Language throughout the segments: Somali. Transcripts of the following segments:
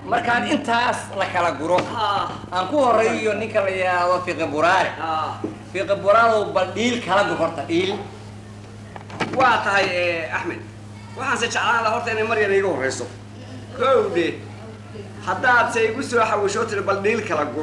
markaan intaas la kala guro haa aan ku horeeyo ninka la yidhaahdo fiqi buraare haa fiqi buraadow bal dhiil kala gur horta dhiil waa tahay eh, axmed waxaanse jeclaan lahaa horta inay maryana iga horreyso kowdhe haddaad se igu soo xawisho tiri bal dhiil kala gur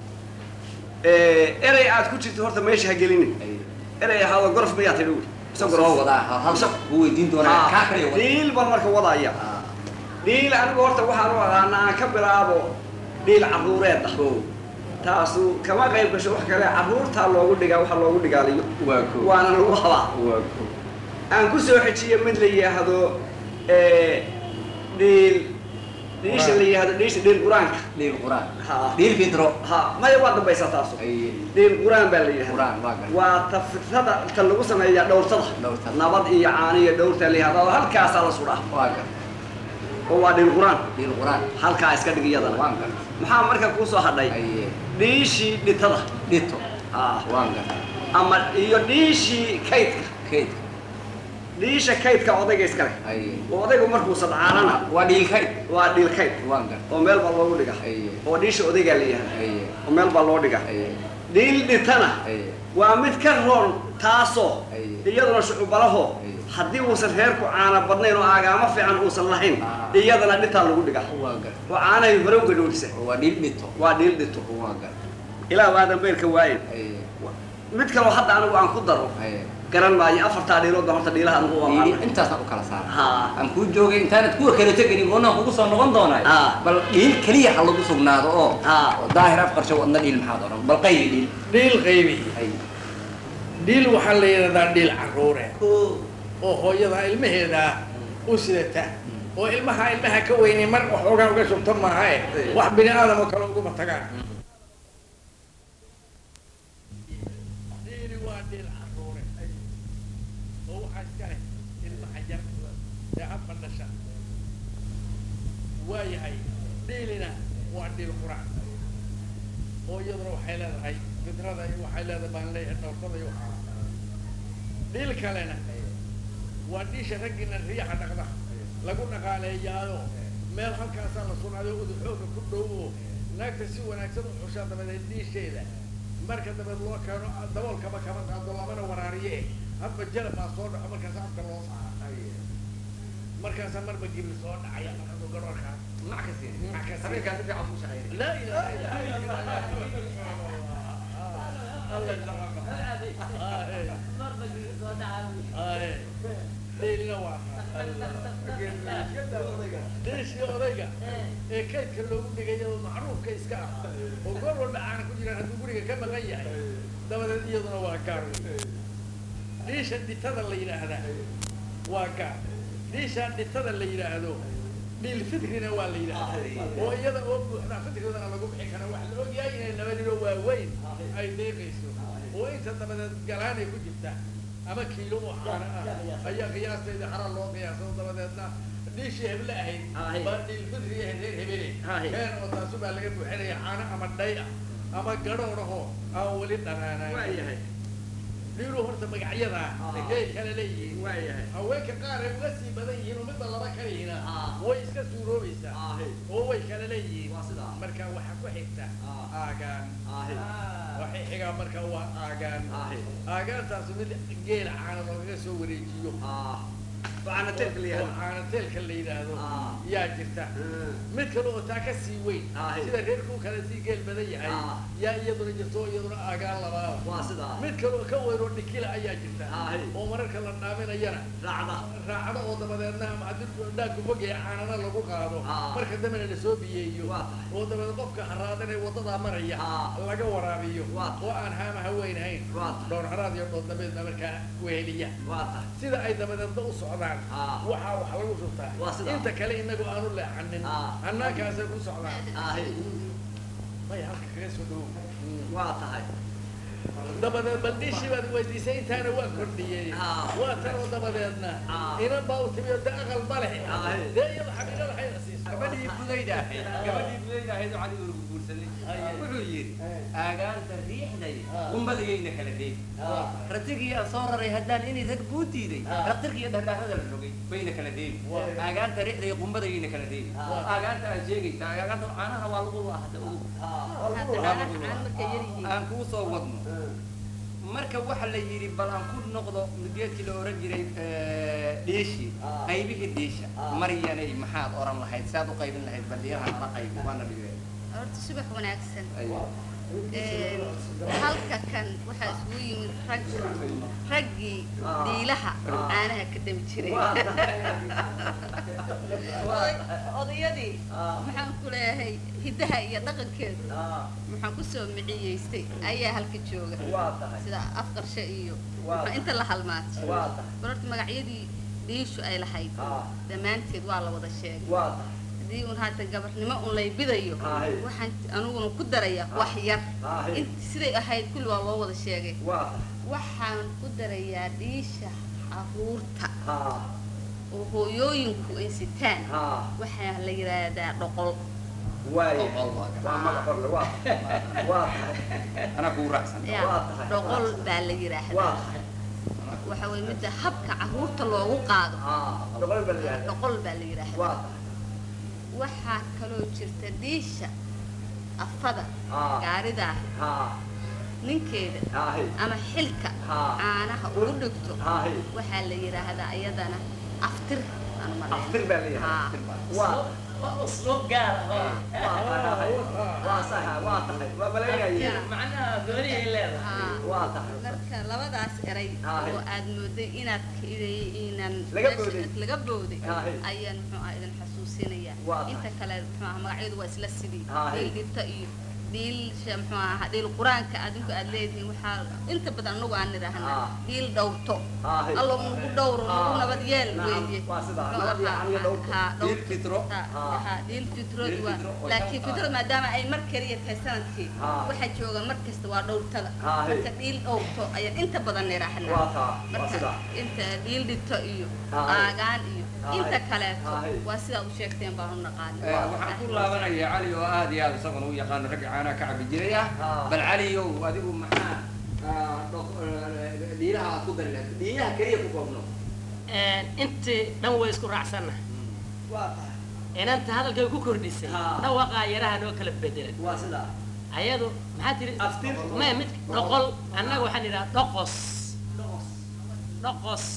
Eh, erey aad ku jirto horta meesha ha gelini erey ahaado gorof miyaa tidhi wy mise soo gorof wadaa hal hal shaq ku weydiin doonaa kaa kaliya wada dhiil bal marka wadaya dhiil anigu horta waxaan u aqaana aan ka bilaabo dhiil carruureed ah taasu kama qayb gasho wax kale carruurtaa loogu dhigaa waxa loogu dhigaaliyo waa ko waana lagu habaa waa ko aan ku soo xejiyo mid la yidhaahdo eh, dhiil dhiisha la yidhaahdo dhiisha dhiil qur-aanka dhiil quraan Ha. dhiil fidro ha maya waa dambaysaa taasu ay dhiil qur-aan baa la yidhahda quraan waa gar waa tafitada ta lagu sameeyaa dhowrtada Dhowrtada. nabad iyo caani iyo dhowrta la yihahda oo halkaasaa la sudhaa waa gar oo waa dhiil qur-aan dhiil quraan halkaa iska dhig iyadana waan gar maxaa marka kuu soo hadhay ay dhiishii dhitada dhito ha waan gar ama iyo dhiishii kaydka keydka dhiisha kaydka odayga iskale ay oo odaygu markuu sadcaanana waa dhiil kayd waa dhiil kayd waan gar oo meel baa loogu dhiga ay oo dhiisha odaygaa la yihahda ay oo meel baa loo dhiga ay dhiil dhitana ay waa mid ka roon taasoo Ay. iyaduna shucubalaho Ay. haddii uusan reerku caana badnayn oo aagaamo fiican uusan lahayn Ah. iyadana dhitaa lagu dhiga waa gar oo caanahay hore uga dhowrisa waa dhiil dhito waa dhiil dhito waa gar ilaa waadan beelka waayen ay mid kaloo hadda anigu aan ku daro ay garan maayo afartaa dhiilood baa horta dhiilaha anigu waa dhiil qaana intaasna u kala saara haa aan kuu joogay intaanad kuwa kale teganin goonnaan kugu soo noqon doonay Ah. bal dhiil keliya ha lagu sugnaado oo Ah. oo daahir afqarsho wadna dhiil maxaad odhan bal qayli dhiil dhiil qaybi ay dhiil waxaa la yidhahdaa dhiil carruure oo hooyada ilmaheeda u sidata oo ilmaha ilmaha ka weynay mar waxoogaa uga shubta maaha e wax bini aadam oo kale uguma tagaan dhiili waa dhiil carruure oo waxaa iska leh ilmaha yar ee hadba dhasha waayahay dhiilina waa dhiil quraan oo iyaduna waxay leedahay fidrada iyo waxay leedahay baan leeyahay dhowrtada iyo waxaa dhiil kalena waa dhiisha raggiina riyaxa dhaqda lagu dhaqaaleeyaayo meel halkaasaa la sugnaaday uduxooga ku dhow oo naagta si wanaagsan u xushaa dabadeed dhiisheeda marka dabeed loo keeno daboolkaba kama qaado lamana waraariye hadba jalab baa soo dhaco markaas afka loo saara markaasaa marba gibir soo dhacaya markaasoo garoorkaa mac kasi Mac kasi. habeenkaa si fiican ku shaqeynay لا إله إلا الله ليلنا ليش يا odayga ee kaydka loogu dhigay oo macruufka iska ah oo goor walba aan ku jiraan hadduu guriga ka maqan yahay dabadeed iyaduna waa gaar dhiisha dhitada la yidhaahdaa waa gaar dhiisha dhitada la yidhaahdo dhiil fitrina waa la yidhaahdaa oo iyada oo buuxda fitridana lagu bixi kara wax la ogyahay inay laba nilo waaweyn ay deeqayso oo inta dabadeed galaanay ku jirta ama kiilo oo xaana ah ayaa qiyaasteeda xara loo qiyaasado dabadeedna dhiishii heble ahayd Ahay. baa dhiil fitri ahayd reer hebele Ahay. keen oo taasu baa laga buuxinaya caano ama dhay ah ama gadhoodhahoo aan weli dhanaanayn waayahay dhiilu horta magacyadaa Ah. ay kala leeyihiin waayahay haweenka qaar ay uga sii badan yihiin oo midba laba kala yihiina Ah. way iska suuroobaysaa aahi oo way kala leeyihiin waa sidaa marka waxaa ku xigta Ah. aagaan aahi waxay xigaa marka waa aagaan aahi aagaantaasu mid geela caana loogaga soo wareejiyo ah waxaana telka la oo yihahda caanateelka la yidhaahdo Ah. yaa jirta mid kale oo taa ka sii weyn Ah. sida reerkuu kale sii geel badan yahay Ah. yaa iyaduna jirto oo iyaduna aagaan labaada waa sidaa mid kale oo ka weyn oo dhikila ayaa jirta Ah. oo mararka la dhaaminayana raacda raacdo oo dabadeedna ama haddii dhaanku fogaya caanana lagu qaado Ah. marka dambena la soo biyeeyo Waa tahay. oo dabadeed qofka haraadanee wadadaa maraya Ah. laga waraabiyo Waa tahay. oo aan haama haweynhayn Waa tahay. dhowr haraad iyo dhood dambeedna markaa weheliya waa tahay sida ay dabadeedna u socdaan Ah. waxaa wax lagu shubtaa Waa sidaa. inta kale inagu aanu leexanin Ah. hannaankaasay ku socdaan aahi may halka kaga soo dhow waa tahay dabadeed baldhiishii baad weydiisay intaana waa kordhiyey Ah. waa tan oo dabadeedna Ah. inan baa u timi oo de aqal ma leh Ah. dee iyada xaqiiqada waxay la siiso gabadhii budayda ahayd gabadhii budayda ahayd oo cali urugu guursanay Haye. wuxuu yidhi Eh. aagaanta riixday Ah. qumbadayayna kala deegi Ah. ratigii aan soo raray haddaan inay rag kuu diiday Ah. raktirka iyo dhardhaarada la rogay bayna kala deegi Waa. aagaanta riixday qumbadayayna kala deegi Ah. aagaanta aad sheegaysa aagaanta caanaha waa lagu laahda ugu Hadda Waa caanaha lagu caan lahaa. markay yar yihiin. aan kuu soo wadno marka waxa la yidhi bal aan ku noqdo geedkii la oran jiray eh, dhiishi Ah. qaybihii dhiisha Ah. maryanay maxaad oran lahayd saad u qaybin lahayd baldiyaha nala qaybi waana dhigay Horta subax wanaagsan. Aywa. Een, halka kan waxaa isugu yimid rag raggii diilaha caanaha ka dami jiray Oday- odayadii maxaan ku leeyahay hiddaha iyo dhaqankeedu maxaan kusoo miciyeystay ayaa halka jooga waa tahay sida afqarshe iyo Waa. maxaa inta la halmaatay waa tahay bal horta magacyadii dhiishu ay lahayd Ah. dhammaanteed waa la wada sheegay waa tahay haddii un haatan gabarnimo un laybidayo Ahay. waxaan aniguna ku daraya wax yar Ahay. in siday ahayd kulli waa loo wada sheegay waa tahay waxaan ku darayaa dhiisha caruurta haa oo hooyooyinku ay sitaan haa waxaa la yidhaahdaa dhoqol waaye Boqol waa gacan. waa magac horle waa tahay waa tahay anaa kugu raacsan Ya, Waa tahay. dhoqol baa la waa yidhaahdaa tahay waxa weye midda habka caruurta loogu qaado haa boqol baa la yihahdaa dhoqol baa la yidhaahdaa waa tahay waxaa kaloo jirta dhiisha afada Ah. gaaridaa haa ninkeeda haahi ama xilka Ah. caanaha ugu dhigto haahi waxaa la yidhaahdaa iyadana aftir aan malayn aftir baa la yihahdaa Haa. waa waa usluub gaar ah oo waa tahay waa saha waa tahay waa malaynaya macnaha gooniyay leedahay Haa. waa tahay marka labadaas eray Ah. oo aad mooday inaad ka- inaan Laga meesha booday. laga booday Ah. ayaan muxuu ah idin xasuusinaya Waa tahay. inta kale muxuu ah magacyadu waa isla sidii Ah. dhiil dhibta iyo dhiilsha muxuu aha dhiil qur-aanka adinku aad leedihiin waxaa inta badan anagu aan nidhaahna Ah. dhiil dhowrto Ah. allo nagu dhowro nagu Ah. nabad yeel Nacam, weeye waa sidaa, Muxuu nabad iyo ahaa, aniga dhowrto. haa, Dhiil dhowrto. fitro. Haa, Ah. haa, dhiil fitrood Dhiil waa fitro oo laakiin shan fitrada qaad. maadaama ay mar kaliya tahay sanadkii Ah. waxaa jooga mar kasta waa dhowrtada Ah. marka dhiil dhowrto ayaan inta badan nidhaahnaa waa taa waa marka sidaa inta dhiil dhito iyo Ah. aagaan iyo Ah. inta kaleeto Ah. waa sidaa u sheegteen baan u naqaani Eh, waxaan ku laabanaya cali oo aad iyo aad isaguna u yaqaano ragga caanaha ka cabi jiray ah Ah. bal caliow adigu maxaa ah, dho- eh, dhiilaha aad ku dari lahayd dhiilaha keliya ku koobno intii dhan way isku raacsanna waa tahay inanta hadalkay ku kordhisay Ah. dhawaqaa yaraha noo kala bedelan waa sidaa ayadu maxaa tiri Aftir. maya mid dhoqol annaga waxaan idhaha dhoqos dhoqos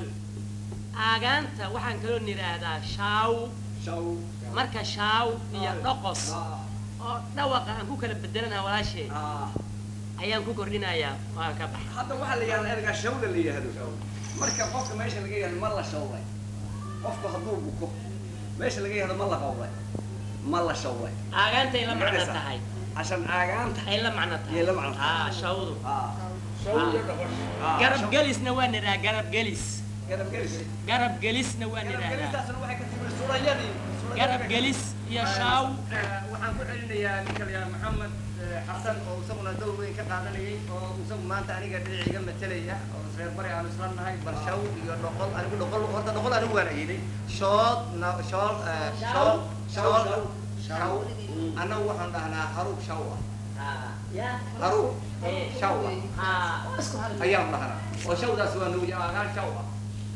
aagaanta waxaan kaloo nidhaahdaa shaaw shaw marka shaaw iyo Ah. dhoqos Ah. oo dhawaqa aan ku kala bedelana walaashay ah ayaan ku kordhinayaa waan ka baxa hadda waxaa la yihahdaa ergaa shawla la yihahdo marka qofka meesha laga yihahdo ma la shawlay qofku hadduu buko meesha laga yihahdo ma la qawlay ma la shawlay aagaantay la macno Macnaysa. tahay cashan aagaanta ay la macno tahay Yay la macno tahay. ah shawdu ah shawga dhaqan ah, garab shaw- gelisna waa nidhaha garab gelis garab gelis garab gelisna waa garab nidhaahdaa gelistaasna waxay ka timid surayadii garab gelis iyo shaaw waxaan ku celinayaa ninka la yidhaha maxamed eh, xasan oo isaguna dowr weyn ka qaadanayay oo isagu maanta aniga dhinac iga matelaya oo reer bari aanu isla nahay bal shaw iyo dhoqol anigu dhoqol horta dhoqol anigu waan ayiday shood na shool eh, shool shool shaw annagu waxaan dhahnaa haruub shaw ah ya haruub Eh. shaw ah ah waa isku hal ayaan dhahnaa oo shawdaas waa nuuji aagaan shaw ah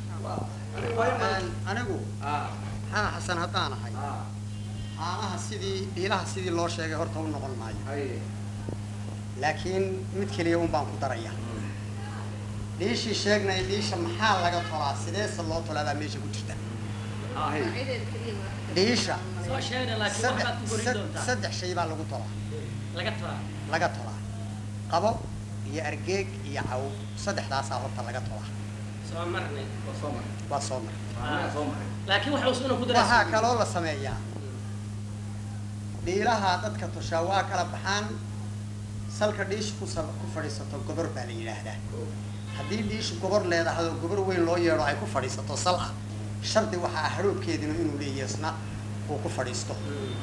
anigu ah maxaa xasan haddaan ahay ah caanaha sidii dhiilaha sidii loo sheegay horta u noqon maayo haye laakiin mid keliya un baan ku daraya dhiishii sheegnay dhiisha maxaa laga tolaa sideese loo tolaa baa meesha ku jirta ah haye magaceeda keliya waa- dhiisha soo sheegna laakiin saddex waxbaad ku korin sad- doontaa saddex shay baa lagu tolaa laga toraa laga tolaa qabo iyo argeeg iyo caw saddexdaasaa horta laga tolaa soo marnay waa soo maray waa soo maray anaga soo maray laakiin waxa usuna ku waxaa daraa kaloo la sameeyaa dhiilaha dadka toshaa waa kala baxaan salka dhiisha ku sab- ku fadhiisato gobor baa la yidhaahdaa haddii dhiishu gobor leedahay oo gobor weyn loo yeedho ay ku fadhiisato sal ah shardi waxaa ah haroobkeedina inuu leeyahay isna uu ku fadhiisto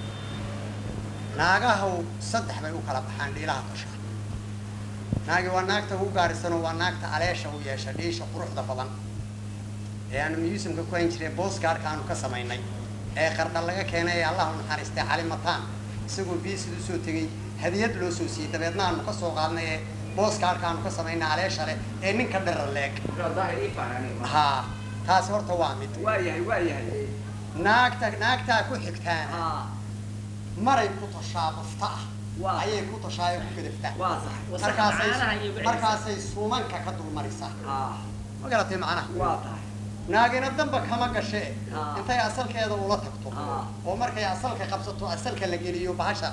naagahu saddex bay u kala baxaan dhiilaha toshaa naagi waa naagta ugu gaarisanoo waa naagta aleesha u yeesha dhiisha quruxda badan ee aanu museumka ku hayn jiray booskaarka aanu ka samaynay ee qardha laga keenay ee allahu naxariistay cali mataan isagoo biisid usoo tegey hadiyad loo soo siiyey dabeedna aanu ka soo qaadnay ee booska halkaanu ka samaynay aleesha leh ee ninka dhera leeg daahir ii faanani haa taasi horta waa mid waa yahay waa yahay naagta naagtaa ku xigtaana haa maray ku tashaa bufta ah Waa. ayay ku tashaa ee ku gadaftaa waa sax markaasay caanaha iyo wixii- markaasay suumanka ka dulmarisaa haa ma garatay macnaha waa tahay naagina damba kama gashe Ah. intay asalkeeda ula tagto Ah. oo markay asalka qabsato asalka la geliyo bahasha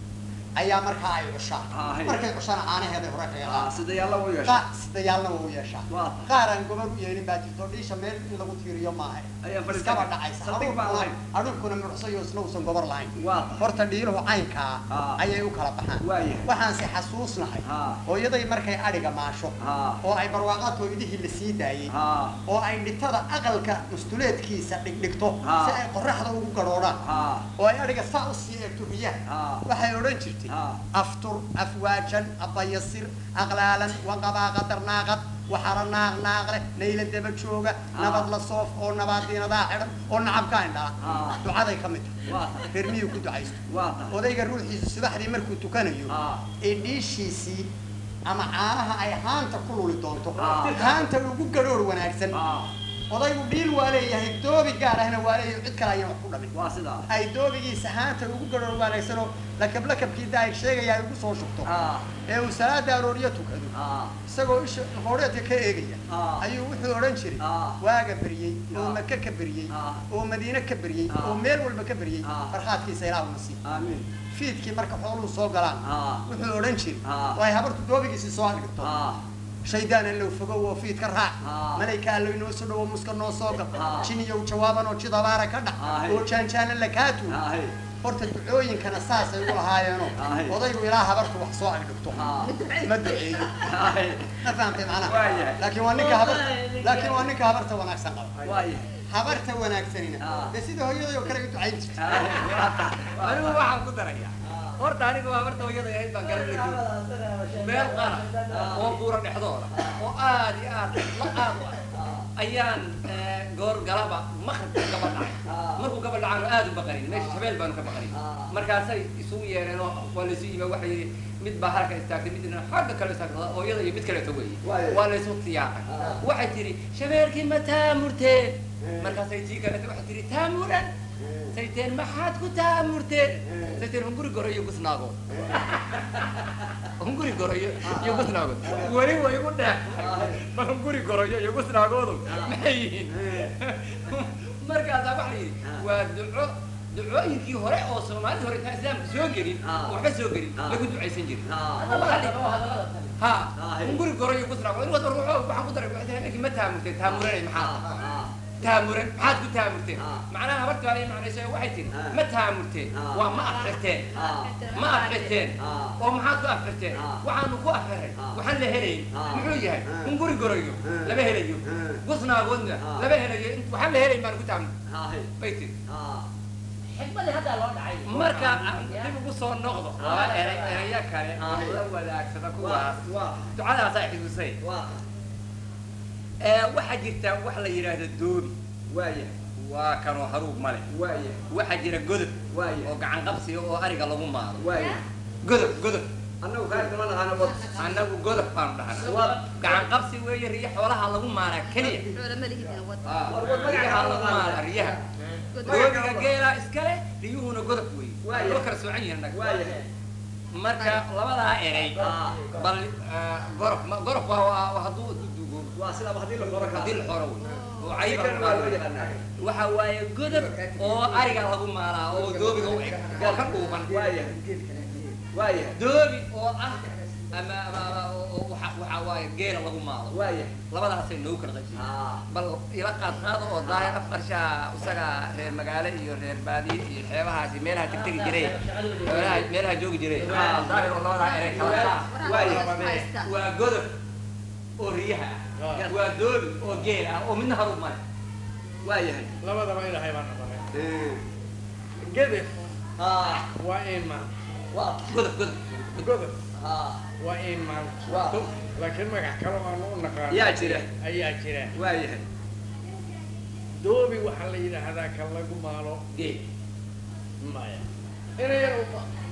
ayaa markaa ay cushaa Ah, hey. markay cushana caanaheeday hore kaga haa qaada sida yaalla u yeesha qa sidayaalna waa u yeeshaa Waa tahay. qaar aan gobol u yeelin baa jirto dhiisha meel in lagu tiiriyo maaha Ayaan fadhiisan iskaba karin. dhacaysa Saldhig baan lahayn. adhulkuna mucsayo isna uusan gobor lahayn waa tahay horta dhiiluhu caynkaa Ah. ayay u kala baxaan Waayahay. waxaanse xasuusnahay Ah. hooyaday markay adhiga maasho Ah. oo ay barwaaqaadkoo idihii la sii daayey haa oo ay dhitada aqalka mustuleedkiisa dhigdhigto Ah. si ay qoraxda ugu gadhoodhaan haa oo ay adhiga saa u sii eegto riyaha Ah. waxay odhan jirtay Ah. aftur afwaajan abayasir aqlaalan waqabaaqa darnaaqad waxara naaq naaqle nayla daba jooga Ah. nabad la soof oo nabaadiinadaa xidhan oo nacabka indhaa Ah. ducaday ka mid Waa tahay tahay. reer miyuu ku ducaysto waa tahay odayga ruuxiisu subaxdii markuu tukanayo Ah. ee dhiishiisii ama caanaha ay haanta ku luli doonto Ah. haanta ugu gadhoor wanaagsan haa odaygu dhiil waa leeyahay doobi gaar ahna waa leeyahay cid kale ayaan wax ku dhamin waa sidaa ay doobigiisa haanta ugu gadhoor wanaagsanoo lakab lakabkii da ay sheegaya ay ugu soo shubto haa ee uu salaada arooriyo tukado haa isagoo isha hooreedka ka eegaya Ah. ayuu wuxuu odhan jiray Ah. waaga beriyey oo Ah. maka ka beriyey Ah. oo madiine ka beriyey Ah. oo meel walba ka beriyey Ah. farxaadkiisa ilaah una sii amiin fiidkii marka xooluhu soo galaan Ah. wuxuu odhan jiray Ah. oo ay habartu doobigiisii soo adhigto haa shaydaan allow fogow oo fiid ka raac Ah. malayka allow inoo soo dhowo muska noo soo gal Ah. jiniyow jawaaban oo jidabaara ka dhac Ah, hey. oo jaanjaana la kaatu haa hey horta ducooyinkana saasay u lahaayeenoo Ah, hey. odaygu ilaa habartu wax soo agdhigto haa ma duceeyo haa hey ma fahamtay macnaha Waayahay. laakiin waa ninka habarta laakiin waa ninka habarta wanaagsan qaba waa yahay habarta wanaagsanina Ah. dee sida hooyaday oo kale u ducayn jirta haa hey waa tahay anigu waxaan ku darayaa horta anigu waa marta hooyada ahayd baan garan lajoog meel qara oo buura dhexdooda oo aad iyo aad la aad u ah ayaan eh, goor galaba maqribka gaba dhacay markuu gaba dhacaanu aad u baqarin meesha shabeel baanu ka baqarin markaasay isugu yeereen oo waa laysu yimi waxa yidhi mid baa halka istaagtay midna xagga kale istaagtay hooyada iyo mid kaleeto weeye Waayo. waa laysu tiyaaqay waxay tidhi shabeelkii ma taamurteen markaasay tii kaleeto waxay tidhi taamuran sayteen maxaad ku taamurteen sayteen hunguri goro iyo gusnaago hunguri goroyo iyo gusnaagood weli way igu dheex bal hunguri goroyo iyo gusnaagoodu maxay yihiin markaasaa waxa la yidhi waa duco ducooyinkii hore oo soomaalida hore intaan islaamka soo gelin oo waxba soo gelin lagu ducaysan jirin ha hunguri goroyo gusnaagood in wada ruuxo waxaan ku daray waxay habeenkii ma taamurteen taamuranay maxaa taamuran maxaad ku taamurteen macnaha habarta baa macnaysa waxay tiri ma taamurteen waa ma afxirteen ma afxirteen oo maxaad ku afxirteen waxaanu ku afxiray waxaan la helayn muxuu yahay hunguri goroyo lama helayo gusnaagoodna lama helayo int- waxaan la helayn baan ku taamur haa hey bay tiri haa xikmadii haddaa loo dhacay marka aan dib ugu soo noqdo waa eray eraya kale oo la wadaagsada kuwaas waa ducadaasaa xidusay waa ee waxaa jirta wax la yidhaahdo doobi waa yahay waa kanoo haruub male waa yahay waxaa jira godob waa yahay oo gacan qabsiga oo ariga lagu maado waa yahay godob godob annagu kaa kama naqaano wad annagu godob baanu dhahnaa wad gacan qabsi weeye riyo xoolaha lagu maaraa keliya xoolo ma lihidina wad Ah, riyaha lagu maaraa riyaha doobiga geela iskale riyuhuna godob weeye Waayo. loo kala soocan yihiin annaga waa yahay marka labadaa erey Ah. bal ah, gorof ma- gorof waa- waa waa hadduu dudugo waa sidaaba haddii la qoro haddii la xoro wey oo cayiba Sikana waa loo yaqaanaa. waxa waaye godob oo ariga lagu maalaa oo doobiga u eg oo ka dhuuban waa yahay waa yahay doobi oo ah ama ama ama oo waxa waxa waaye geela lagu maalo waa yahay labadaasay noogu kala qaybsan haa bal ila qaad qaado oo daahir afqarshaa isaga reer magaalo iyo reer baadiye iyo xeebahaasi meelaha tegtegi jiray meelaha meelaha joogi jiray daahir oo labadaa erey kala qaad waa godob oo riyaha ah waa doobi oo geel ah oo midna harub male waa yahay labadaba ilaahay baa naqonay Eh, gedef haa waa iimaan waa godob godob godob haa waa iimaan Waa. laakiin magac kale aanu u naqaan yaa jira ayaa jira waa yahay doobi waxaa la yidhaahdaa kan lagu maalo geel maya inayar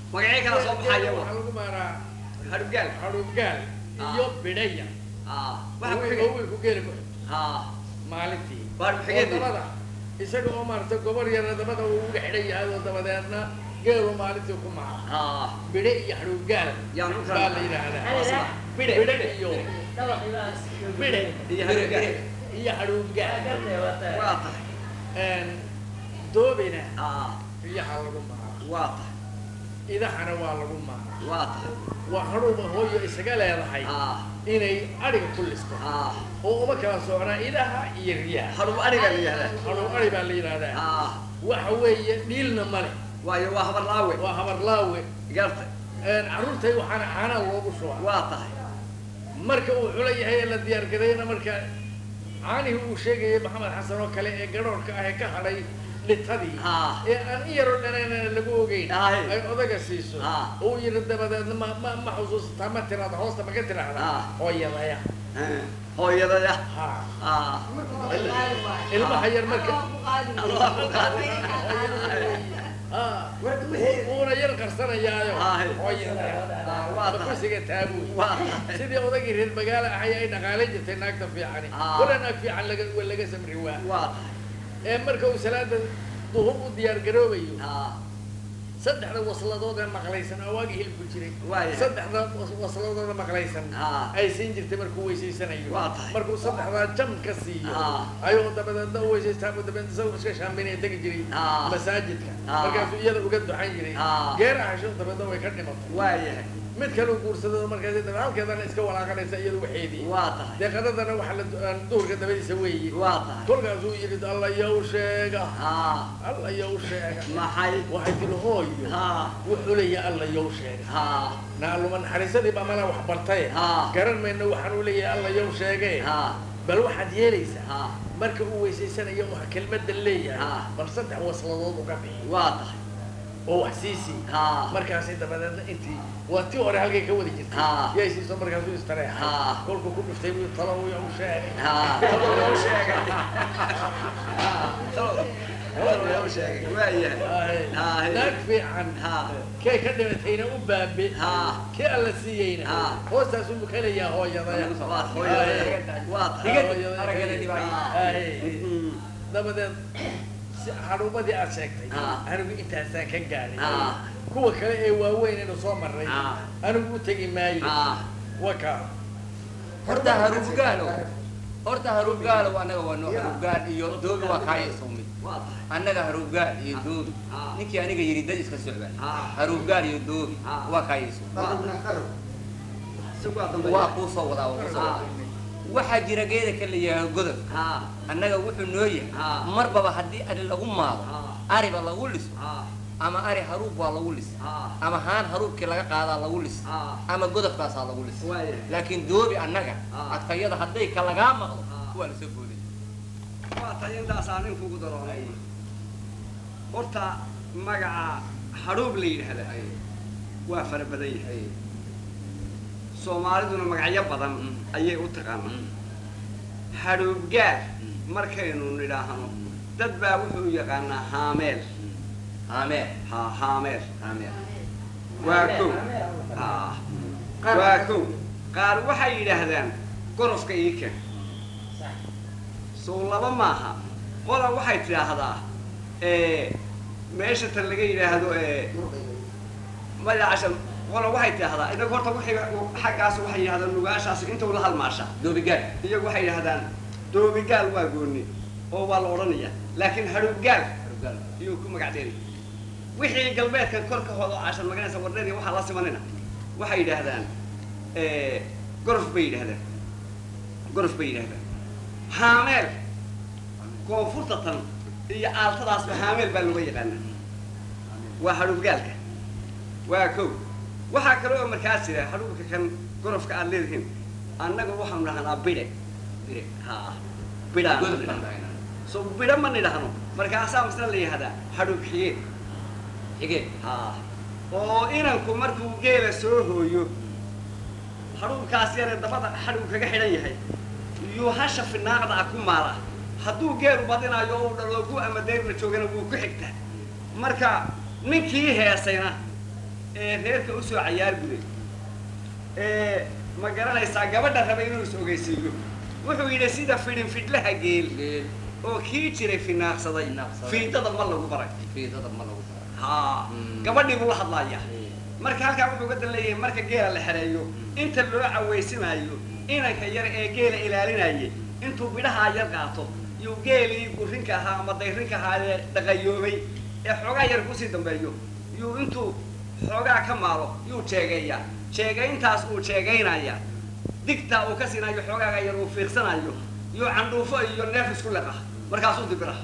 magacyo kala soo baxaya geela wa waxaa lagu maaraa hadhubgaal xadhubgaal iyo bidhaya ah waxa ku oo xigay wiilku geela ku ah maalintii Waar oo xigeentii. dabada isaga oo maaragtay gobor yarna dabada uu uga xidhan yahay oo dabadeedna geelu maalintii ku maara ah bidhe iyo xadhubgaal Yaan u baa la yidhaahdaa bidhe bidhe iyo bidhe iyo hadhubgaal iyo xadhubgaal waa tahay Een, doobina ah riyaha lagu maaraa waa tahay idahana waa lagu maaraa waa tahay waa hadhuuba hooyo isaga leedahay ah inay adhiga ku listo ah oo uma kala socnaa idaha iyo riyaha hadhub ariga la yihahdaa hadhuu adhi baa la yidhaahdaa ah waxa weeye dhiilna male waayo waa habar laawe waa habarlaawe garta Een, carruurtay waxaana caanaha loogu shubaa waa tahay marka uu xulo yahay ee la diyaargarayna marka caanihii uu sheegayay maxamed xasan oo kale ee garoorka ah ee ka hadhay litadii Ah. ee aan in yaroo dhanaan lagu ogeyn Aye. ay odaga siiso Ah. uu yiri dabadeedna ma ma ma xusuusataa ma tiraada hoosta ma ka tiraahda Ah. hooyadaya Eh, hooyadaya ha ah ilmaha yar marka Allah ku qaado. Ah, wuuna yar qarsanayaayo Aye. hooyadaya Ah, waa tahay. makusiga taabuy waa tahay sidii odagii reer magaalo ahay ay dhaqaalayn jirtay naagta fiicani Ah. wala naag fiican laga wa laga samri waa waa tahay ee marka uu salaada duhur u diyaar garoobayo ah saddexda wasladood ee maqlaysan oo waagi hilibku jiray Waaya. saddexda was- wasladood ee maqlaysan Ah. ay siin jirtay markuu weysaysanayo Waa tahay. markuu saddexdaa jam ka siiyo Ah. ayuu dabadeedna u weysaystaa buu dabeedna isagoo iska shaambinaya tegi jiray Ah. masaajidka Ah. markaasuu iyada uga duxan jiray Ah. geer ahasho dabeedna way ka dhimatay waayahay mid kale uu guursado markaas dabe halkeedana iska walaaqanaysa iyadu waxeedii waa tahay deeqadadana waxaa la aan duhurka dabadiisa weeye waa tahay kolkaasuu yidhi alla yow sheega ah alla yow sheega maxay waxay tihi hooyo ah wuxuu leeyahay alla yow sheega ah naaluma naxariisadii baa mana wax bartay Ah. garan mayno waxaan u leeyahay alla yow sheege ah bal waxaad yeelaysaa ah marka uu weysaysanayo wax kelmadda leeyahay Ah. bal saddex wasladood uga bixi waa tahay oo wax siisii ah markaasi dabadeedna intii waa tii hore halkay ka wadi jirtay Ah. yay siiso markaasuu istareexay Ah. kolkuu ku dhuftay buu talo uu yow sheegay ah loo sheegay loo sheegay waayahay Ah. naag fiican ah kay ka dhimatayna u baabe Ah. kii alla siiyeyna Ah. hoostaasuu bukanayaa hooyadaya waa hooyadaya waa tahay Aye. Mm. dabadeed si xarumadii aad sheegtay Ah. anigu intaasaan ka gaadhay Ah. kuwa kale ee waaweyn inu soo marray Ah. anigu u tegi maayo ah waka horta haruubgaalo horta haruubgaalo annaga waa noo haruubgaal iyo doobi waa kaaya sumid waa tahay annaga haruubgaal iyo doobi Ah. ninkii aniga yidhi dad iska socda Ah. haruubgaal iyo doobi Ah. waa kaaya sumid isagu waa dambe waa kuu soo wadaa waa kuu soo Ah. wadaa waxaa jira geeda ka la yidhahdo godob ah annaga wuxuu noo yahay Ah. marbaba haddii ari lagu maado Ah. ariba lagu liso ah ama ari haruub waa lagu lis ah ama haan haruubkii laga qaadaa lagu lis ah ama godobkaasaa lagu lis waayahay laakiin doobi annaga Ah. adkayada hadday ka lagaa maqlo Ah. waa lasoo booday waa tahay intaasaa nin kugu daro horta magaca hadhuub la yidhaahda waa fara badan yahay soomaaliduna magacyo badan ayay u taqaanaa hadhuubgaal markaynu nidhaahno dad baa wuxuu yaqaanaa haameel aameen ha haameel aameen waa kow Ah. waa kow qaar waxay yidhaahdaan gorofka ii ken sow laba maaha qola waxay tidhaahdaa eh, meesha tan laga yidhaahdo eh, magacasha qola waxay tidhaahdaa inagu horta waxay xaggaas waxay yidhahdaan nugaashaas intuu la halmaasha doobigaal iyagu waxay yidhahdaan doobigaal waa gooni oo waa la odhanaya laakiin hadhuubgaal iyuu ku magac dheeri wixii galbeedkan korka hooda oo cashan maganaysa wardheer iyo waxaa la simanina waxay yidhaahdaan eh, gorof bay yidhahdaan gorof bay yidhahdaan haameel koonfurta tan iyo aaltadaasba haameel baa looga yaqaana waa hadhuubgaalka waa kow waxaa kale oo markaas jira hadhuubka kan gorofka aad leedihiin annaga waxaanu dhahnaa bidhe bidhe ha bidhaan so bidho ma nidhahno markaasaa misna la yihahdaa hadhuub xigeen xigeen ha oo inanku markuu geela soo hooyo hadhuubkaas yare dabada hadhuu kaga xidhan yahay yuu hasha finaaqda ah ku maala hadduu geelu badinayo oo u dhaloogu ama deyrna joogana wuu ku xigtaa marka ninkii heesayna ee reerka usoo cayaar guday ee ma garanaysaa gabadha raba inuu is ogeysiiyo wuxuu yidhi sida fidhin fidhlaha geel geel oo kii jiray finaaqsaday Finaaqsaday. fiidada ma lagu baray fiidada ma lagu daro haa Mm. gabadhii buu la hadlaaya marka halkaa wuxuu ka dan leeyahay marka geela la xereeyo inta loo cawaysimaayo inanka yar ee geela ilaalinayay intuu bidhahaa yar qaato yuu geelii gurinka ahaa ama dayrinka ahaa ee dhaqayoobay ee xoogaa yar kusii dambeeyo yuu intuu xoogaa ka maalo yuu jeegeeyaa jeegayntaas uu jeegaynaya digtaa uu ka siinayo xoogaaga yar uu fiiqsanayo yuu candhuufo iyo neef isku leqa markaasuu dibira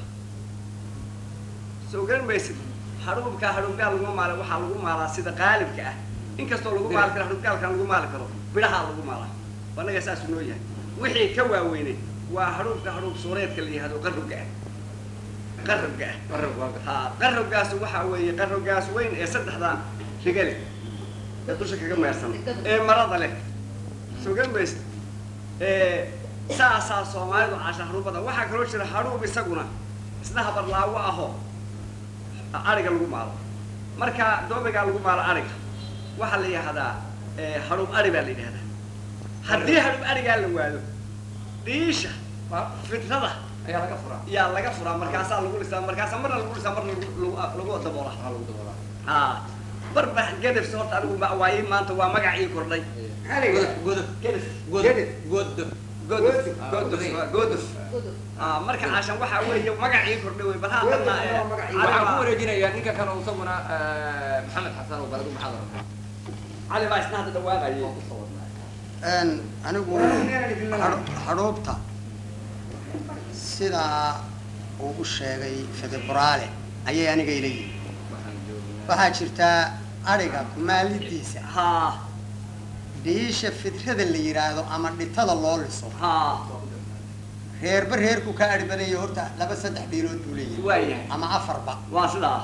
soo garan maysid hadhuubka hadhuubgaal laguma maala waxaa lagu maalaa sida qaalibka ah inkastoo lagu maali karo hadhuubgaalkan lagu maali karo bidhahaa lagu maalaa annaga saasuu noo yahay wixii ka waaweynay waa hadhuubka hadhuub suureedka la yihahdo qarrubga ah qarrubga ah qarab waa ha qarrubgaas waxaa weeye qarrubgaas weyn ee saddexdan rigale ee dusha kaga meersan ee marada leh soo garan maysid ee saasaa soomaalidu caasha hadhuubada waxaa kaloo jira hadhuub isaguna isna habarlaawo ahoo ariga lagu maalo marka doobigaa lagu maalo ariga waxaa la yihahdaa eh, hadhuub ari baa la yidhahdaa haddii hadhuub arigaa la waado dhiisha fitrada ayaa laga furaa yaa laga furaa markaasaa lagu dhisaa markaasaa marna lagu dhisaa marna lagu- lagu lagu daboolaa waxaa lagu daboolaa aa barba gedefs horta anigu ma- waa ii maanta waa magac ii kordhay maxaa la yidhahdaa godof gedef godof gedef godof godof Ah, godof godof. waa godof aa marka caashan waxaa weeye magac ii kordhay wey bal haddana eh, waxaan ku wareejinayaa ninka kale oo isaguna eh, maxamed xasan oo baladu maxaad rabtaa cali baa isna hadda dhawaaqayay oo kusoo wadnaa Een, anigu hadhu- hadhuubta sidaa uu u sheegay fedeburaale ayay aniga ila yihin waxaan joognaa waxaa jirtaa adhiga kumaalidiisa haa dhiisha fidrada la yidhaahdo ama dhitada loo liso haa reerba reerku ka adhi badanya horta laba saddex dhiilood buu leeyahay waayahay ama afarba waa sidaa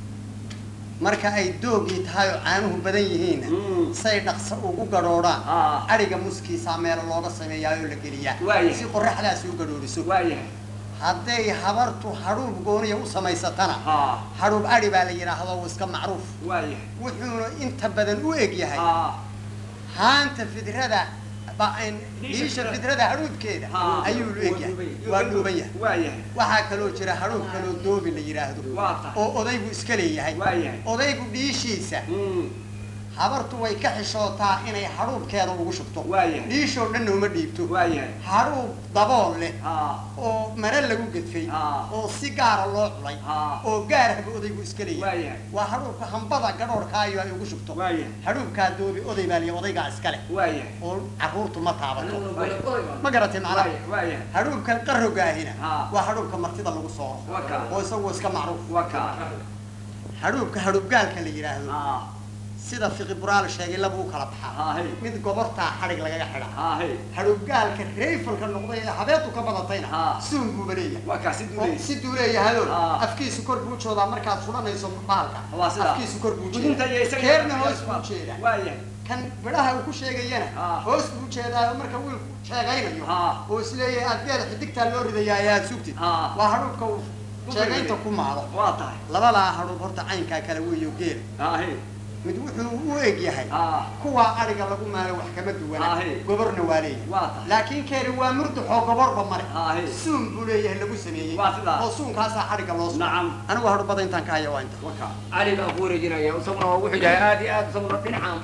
marka ay doogii tahay oo caanuhu badan yihiinna Mm. say dhaqso ugu gadhoodhaan Ah. adhiga muskiisaa meelo looga sameeyaa oo la geliyaa Waayahay. si qoraxdaasi u gadhooriso waayahay hadday habartu hadhuub gooniya u samaysatana haa hadhuub adhi baa la yidhaahdo waa iska macruuf waayahay wuxuuna inta badan u eg yahay haa haanta fidrada ba- in- Dhiisha dhiisha fidrada. fidrada hadhuubkeeda haa ayuu u eg yahay waa dhuuban yahay waayahay waxaa kaloo jira hadhuub kaloo doobi la yidhaahdo waa tahay oo odaygu iska leeyahay waayahay odaygu dhiishiisa Mm, habartu way ka xishootaa inay hadhuubkeeda ugu shubto waayahay dhiishoo dhanna uma dhiibto waayahay hadhuub dabool leh haa oo mare lagu gedfay Ah. oo si gaara loo culay Ah. oo gaarahba odaygu iska leeyahay waayahay waa hadhuubka hambada gadhoorkaayo ay ugu shubto waayahay hadhuubkaa doobi oday baa liya odaygaa iska leh waayahay oo carruurtu ma taabato waayahay ma garatay macnaha waayahay waayahay hadhuubkan qarogaahina Ah. waa hadhuubka martida lagu sooro waa kaa oo isagu iska macruuf waa kaa hadhuubka hadhuubgaalka la yidhaahdo haa sida fiqi buraal sheegay laba u kala baxaa haa hey mid gobortaa xadhig lagaga xidhaa haa hey hadhuubgaalka rayfalka noqday ee habeetu ka badatayna Ah. suun buuba leeyahay waa kaa si oo duulaysa si duuleeyahado Ah. afkiisu kor buu joodaa markaad fulanayso bahalka waa sidaa afkiisu kor buu gudinta iyo jeedaa isaga keerna hoos buu jeedaa waayahay kan midhaha uu ku sheegayana Ah. hoos buu jeedaa oo marka wiilku sheegaynayo Ah. oo isleeyahay aad geeda xidigtaa loo ridayaa ee aad sugtid Ah. waa hadhuubka uu sheegaynta ku maalo waa tahay labadaa hadhuub horta caynkaa kala weeyo geela haa hey mid wuxuu u eg yahay haa kuwaa adhiga lagu maalo wax kama duwana Ah, hey. goborna waa leeyahay waa tahay laakiin keeni waa murduxoo goborba mare haa hey suun buu leeyahay lagu sameeyey Waa sidaa. oo suunkaasaa xadhigga loo sugo nacam anigu hadhubada intaan ka haya waa inta waa kaa cali baan ku wareejinaya isaguna waa wuxuu yahay aad iyo aad isaguna dhinacaan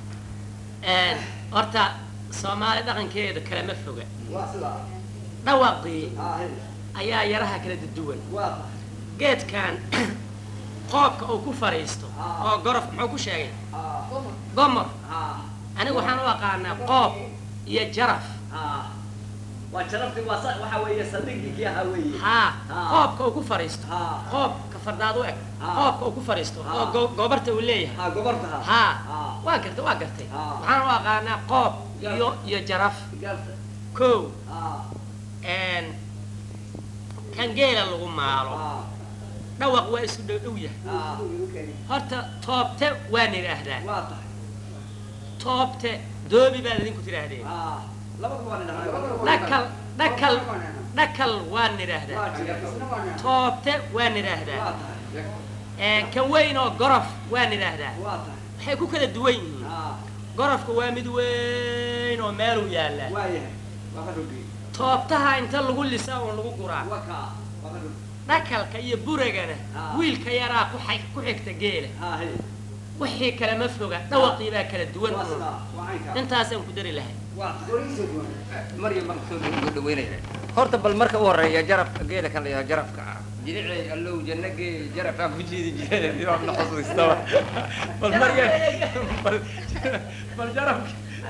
horta soomaali dhaqankeeda kalama foga waa sidaa dhawaqii haa hey ayaa yaraha kala duwan waa tahay geedkan qoobka uu ku fadhiisto Ah. oo gorof muxuu ku sheegay haa gomor haa anigu waxaan u aqaanaa qoob iyo jaraf haa waa jarabti waa sa waxa weeye saldhiggii kii ahaa weeye haa Ah. qoobka uu ku fadhiisto haa qoobka fardaad u eg Ah. qoobka uu ku fadhiisto oo Ah. go- gobarta uu leeyahay haa goborta haa haa haa waa gartay waa gartay Ah. waxaan u aqaanaa qoob iyo iyo jaraf garta kow haa een, kan geela lagu maalo haa dhawaq waa isu dhow dhow yahay haa horta toobte waan idhaahdaa waa tahay toobte doobi baad idinku tidhaahdeen haa labada waa nidhahnaa dhakal dhakal dhakal waan idhaahdaa waa jira toobte waan waa idhaahdaa tahay Een, kan weyn oo gorof waan idhaahdaa waa tahay waxay ku kala duwan yihiin ah gorofka waa mid weyn oo meeluu yaallaa waayahay waa ka rogi toobtaha inta lagu lisaa oo lagu guraa waa kaa waa ka rogi dhakalka iyo buragana Ah. wiilka yaraa ku xig- ku xigta geela ah hey wixii kale ma foga dhawaqii baa kala duwan waa sidaa waa caynkaa intaasaan ku dari lahay waa goriisoo duwan maryam baan kusoo ugu dhaweynaya horta bal marka u horeeya jarabka geela kan la yidhaha jarabka ah jilicay allow janno geel jarab aan ku jiidi jiray waa na xusuustaba bal maryam bal bal jarabka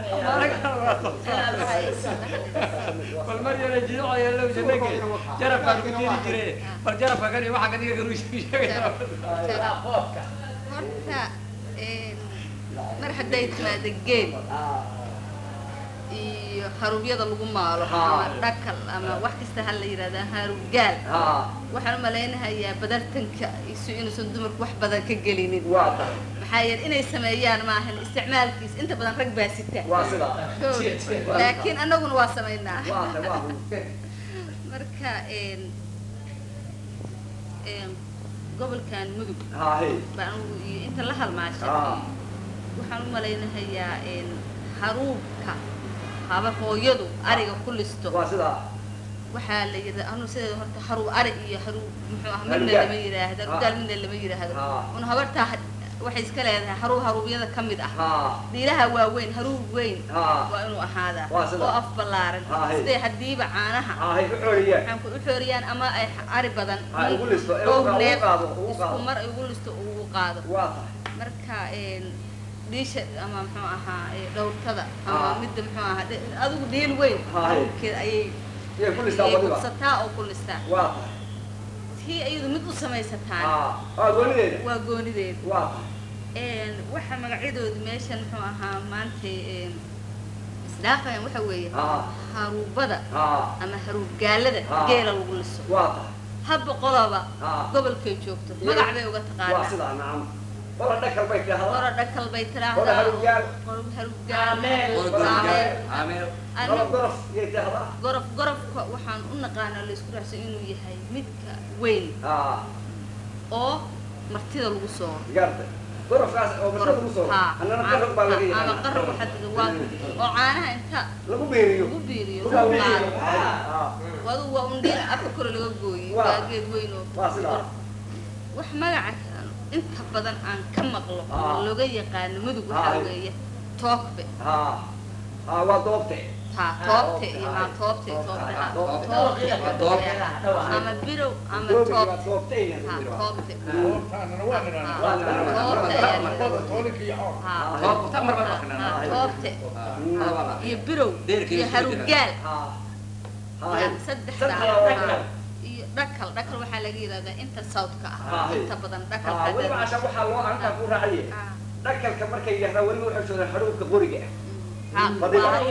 bal maryam jilicay allow janno geel jarab aan ku jiidi jiray bal jarabka kan iyo waxa kan iyaga ruush sheegaya horta een, mar hadday timaado geel iyo haruubyada lagu maalo ama dhakal ama wax kasta ha la yidhahda haruubgaal ah waxaan u malaynahayaa badartanka isu inuusan dumarku wax badan ka gelinin waa tahay maxaa yeele inay sameeyaan maahan isticmaalkiis inta badan rag baa sita waa sidaa Kowda. laakiin annaguna waa samaynaa waa tahay waa run marka een een gobolkan mudug ah hey baan anigu iyo inta la halmaasha ah waxaan u malaynahayaa een haruubka haba hooyadu ariga ku listo waa sidaa waxaa la yidhahda anu sideeda horta haruub ari iyo haruub muxuu ah midna Haruubgaal. lama yidhaahda Ah. haruubgaal midna lama yidhaahdo Ah. un habartaa had- waxay iska leedahay haruub haruubyada ka mid ah ah diiraha waaweyn haruub weyn ah waa inuu ahaadaa Waa sida. oo af ballaaran Ah, hey. sidee hadiiba caanaha ah hey u xooliyaan waxaan ku u xooriyaan ama ay ari badan Ah, ugu listo, ee, dhowr ugu neef qaado, ugu isku qaado. mar ugu listo ugu qaado waa tahay marka een dhiisha ama muxuu ahaa ee, dhowrtada ama Ah. midda muxuu ahaa dhe- adigu dhiil weyn Ah, hey. haruubkeeda ayay yay ku listaa ayay wadiba gubsataa oo ku listaa waa tahay tii ayadu mid u samaysataan ah ah goonideeda waa goonideed waa tahay een waxa magacyadoodu meeshan muxuu ahaa maanta een isdhaafayan waxa weeye ah haruubada ah ama haruubgaalada Ah. geela lagu liso waa tahay habba qodaba ah gobolkay joogto Iyo- magac bay uga waa taqaanaa sidaa nacam wala dhakal bay qora tidhahdaa dhakal bay Qora tiraahdaa haruubgaal. qora haruubgaal Aameel. Aameel. ameel gorof Anigu gorof yay tidhahdaa gorof gorofka waxaan u naqaanaa la isku raacsan inuu yahay midka weyn ah oo martida lagu soo gaarta gorofkaas oo mashada lagu soo Ha. annana qarog baa laga ama yaqaanaa qarro waxaa tiri waa oo caanaha inta lagu beeriyo lagu biiriyo lagu lagu beeriyo qaado ah wadu waa undhiil afka kore laga gooyey Waa. waa geed weyn oo waa sidaa wax magaca inta badan aan ka maqlo Ah. oo looga yaqaano mudug Ah. waxaa weeye toogbe ah ah waa doobte haa toobte iyo maa toobte toobte haa Toobte. toobte ama birow ama doobi waa toobte doobte haa toobte goobtaanana waa nidhahnaa waa nidhahnaa. toobte ayaa la Labada toolinka iyo xoor haa toobta mar baa haa, aqnaa toobte ah iyo birow Deerka iyo iyo harugaal ah yaa ah saddexdaa Saddexdaa. haa. iyo dhakal dhakal waxaa laga yidhahdaa inta southka ah Ah. inta badan dhakal ah weliba casha waxaa loo arkaa ku raacaye Ah. dhakalka markay yidhahdaa weliba waxay joodaan haruubka qoriga ah haa Fadila. waa-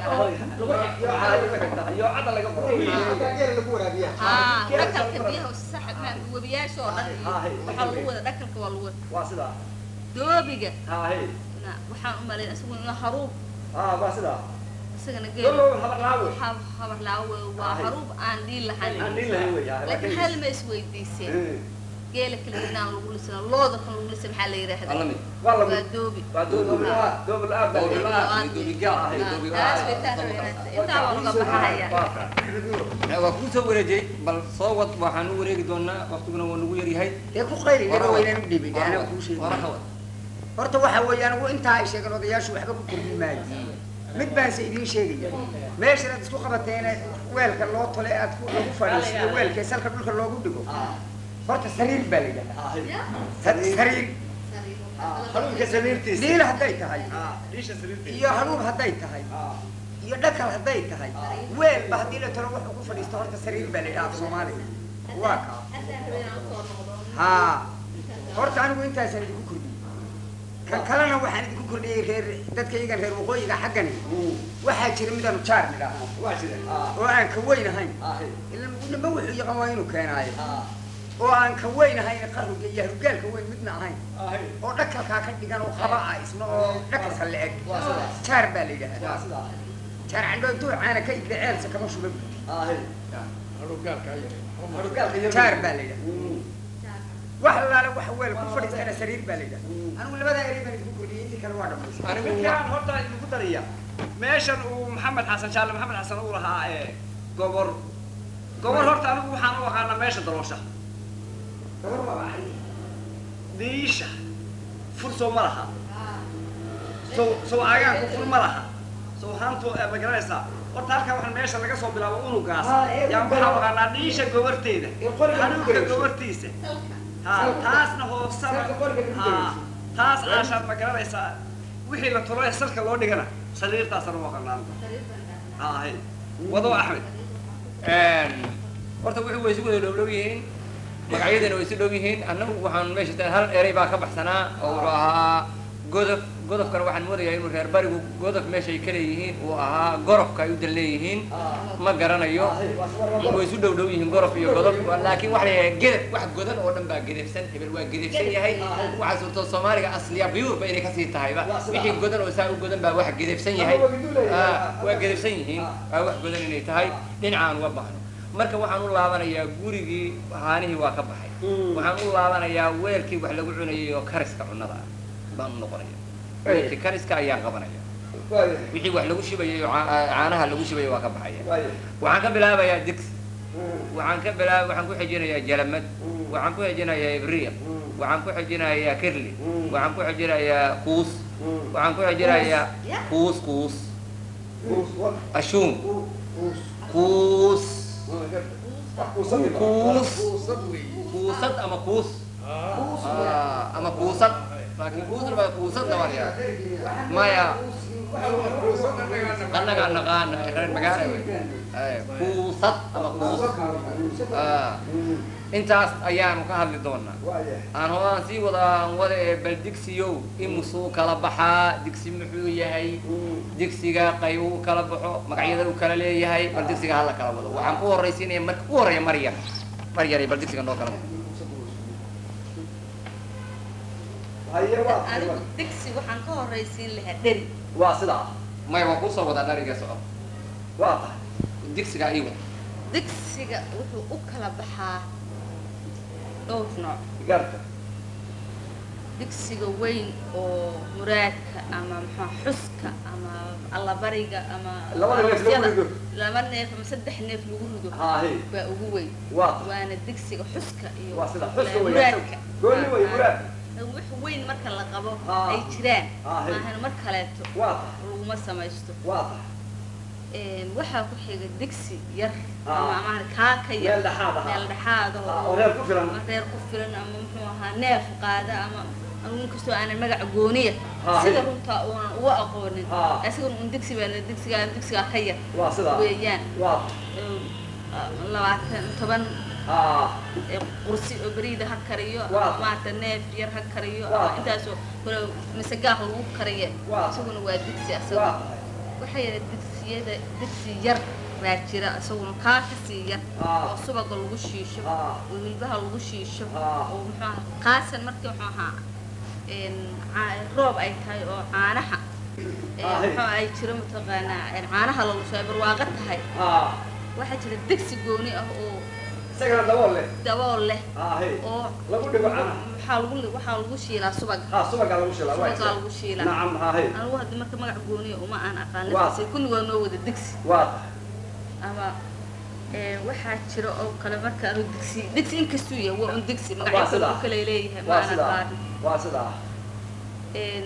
iyo cadda laga qoro geela lagu waraabiyaa haa dhakalka biyaha sax ma webiyaasha oo dhan iyo Ah, hey. waxaa lagu wada dhakalka waa lagu wada waa sidaa doobiga ah hey na waxaan u malayn isagu inuu haruub ah waa sidaa isagana Lolo, geelo habar laawe. ha- habar laawe waa Ah, hey. haruub aan dhiil lahayn aan dhihin lahayn wey ah, laakiin laakiin- hal ma isweydiiseen Eh, geela kala inaan lagu lisana looda kan lagu lisa maxaa la yidhaahdaa Alla mid. waa la waa mid doobi waa doobi la doobi la aad baa Doobi la la- iyo doobi gaal. Ah, iyo doobi taas gaal. way taas way taas. intaa waa uga baxaya waa kuu soo wareejay bal soo wad waxaan u wareegi doonaa waqtiguna waa nagu yaryahay dee ku qayri laba weynaan u dhiibay dee anaa kuu sheegay wara ka wad horta waxa weeye anigu intaa ay sheegeen odayaashu waxba ku kordhin maayo mid baan se idiin sheegaya meeshan aad isku qabateene weelka loo tole aad ku lagu fadhiisiyo weelka salka dhulka loogu dhigo horta sariir baa la yidhahdaa Sa- sariir haruubka sariirtiisa dhiil hadday tahay ah dhiisha sariirtiisa iyo hanuub hadday tahay ah iyo dhakal hadday tahay weelba haddii la tolo wuxuu ku fadhiisto horta sariir baa la yidhaha af soomaaliga waa kaa haa horta anigu intaasaan idinku kordhiyey kan kalena waxaan idinku kordhiyey reer dadkaygan reer waqooyiga xaggani waxaa jira midaanu jaar nidhaahno waa jira ah oo aan ka weyn ahayn ah hey ila nima wuxuu yaqaan waa inuu keenaayo ah oo aan ka weyn ahayn qaruga iyo harugaalka weyn midna ahayn ah hey oo dhakalkaa ka dhigan oo qaba ah isna oo dhakalka la eg waa sidaas jaar baa la waa yidhaahdaa sidaa jaar candho intuu caana ka igda ceelsa kama shuba ah hey haruugaalka ayare harugaalka yar jaar baa la yidhahdaa Mm. wax laala wax weel ku fadhiistana sariir baa la yidhaha anigu labadaa eri baan isku kordhiyey intii kale waa dhamaysay Anigu midkaan horta idinku daraya meeshan uu maxamed xasan shaalle maxamed xasan uu lahaa ee gobor gobor horta anigu waxaan u aqaanaa meesha daloosha gobor waa baxay diisha fur soo ma laha sow sow agaanku fur ma laha sow haantu ma garanaysaa horta halkaa waxaan meesha laga soo bilaabo unugaas yaa waxaan u aqaanaa dhiisha gobarteeda hanuunka gobartiisa ha taasna hoosana ha taas caashaad ma garanaysaa wixii la tolo ee salka loo dhigana sariirtaasana waa qanaan ha ahay wado axmed horta wuxuu way isu wada dhowdhow yihiin magacyadana way isu dhow yihiin annagu waxaan meesha ta- hal erey baa ka baxsanaa oo wuxuu ahaa godof godofkana waxaan moodayaa inuu reer barigu godof meeshay ka leeyihiin uu ahaa gorofka ay u dan leeyihiin ma garanayo way isu dhow dhow yihiin gorof iyo godof laakiin waxa la yidhaha gedef wax godan oo dhan baa gedefsan hebel waa gedefsan yahay waxaa suurto soomaaliga asliya biyuurba inay kasii tahayba wixii godan oo saa u godan baa wax gedefsan yahay Ah, waa gedefsan yihiin waa wax godan inay tahay dhinacaan uga baxno marka waxaan u laabanayaa gurigii haanihii waa ka baxay waxaan u laabanayaa weelkii wax lagu cunayay oo kariska cunnada ah baan u noqonaya weelkii kariska ayaan qabanaya wixii wax lagu shibayay oo caa- caanaha lagu shibayay waa ka baxaya waxaan ka bilaabayaa digsi waxaan ka bilaab waxaan ku xijinayaa jalamad waxaan ku xijinayaa ibriiq waxaan ku xijinayaa kirli waxaan ku xijinayaa kuus waxaan ku xijinayaa kuus kuus ashuun kuus kuus Fursad weeye. kuusad ama kuus Ah, ama kuusad laakiin kuusna baa kuusad dabaryaa maya annaga naqaana reer magaala wey Ay, kuusad ama kuus Ah, intaas ayaanu ka hadli doonaa aan hoaan sii wadaan wada ee bal digsiyow imusuu kala baxaa digsi muxuu yahay digsiga qayb u kala baxo magacyada u kala leeyahay bal digsiga hala kala wado waxaan ku horraysiinaya marka u horreeya maryam maryar bal digsiga noo kala baxo anigu digsi waxaan ka horraysiin lahaa dheri waa sidaa maya waa kuusoo wadaa dhariga soco waa tahay digsiga iiwa digsiga wuxuu u kala baxaa dhowr nooc garta digsiga weyn oo muraadka ama maxaa xuska ama allabariga ama Laba neef lagu aroosyada. rido. laba neef ama saddex neef lagu rido haahi baa ugu weyn waa tahay waana digsiga xuska iyo waa sida maxaa xuska kale, weeyaan muraadka gooni wey Ah, muraad ah. wax weyn marka la qabo Ah. ay jiraan Ah, hey. maahan mar kaleeto waa tahay laguma samaysto waa tahay Een, waxaa ku xiga digsi yar Ah. ama amaana kaa ka yar meel dhexaad ahaa meel dhexaad ah Ah, oo reer ku filan ama reer ku filan ama muxuu ahaa neef qaada ama anigu inkastoo aanan magaca gooniya Ah, sida hey. runtaa uunan uga aqoonin Ah. asigan un digsi baa digsigaa digsigaa ka yar waa sidaa weeyaan waa Een, ah, labaatan toban ah ee qursi oo beriida ha kariyo Waa. ama maarata neef yar ha kariyo Waa. ama intaasoo kale mise gaah lagu kariye Waa. isaguna waa digsi waa asaga tahay waxaa yidha digsiyada digsi yar baa jira isaguna kaa kasii yar Ah. oo subaga lagu shiisho Ah. oo hilbaha lagu shiisho Ah. oo muxuu ahaa qaasan markii muxuu ahaa een, caa- roob ay tahay oo caanaha ee, Ah, hey. muxuu ay jiro mataqaanaa een, caanaha lagu soo ay barwaaqo tahay ah waxaa jira digsi gooni ah oo isagana dabool leh dabool leh ah hey oo lagu dhigo caanaha waxaa lagu waxaa lagu shiilaa subaga ha subagaa lagu shilaa waa subagaa lagu shiilaa nacam ha hey anigu hadda marka magac gooniya uma aan aqaan Waa. laftiisa kulli waa noo wada digsi waa tahay ama ee, waxaa jira oo kale marka anu digsi digsi inkastuu yahay waa un digsi Waa magacyo kale sidaa. uu kale leeyahay ma waa aan sidaa aqaan waa sidaa Een,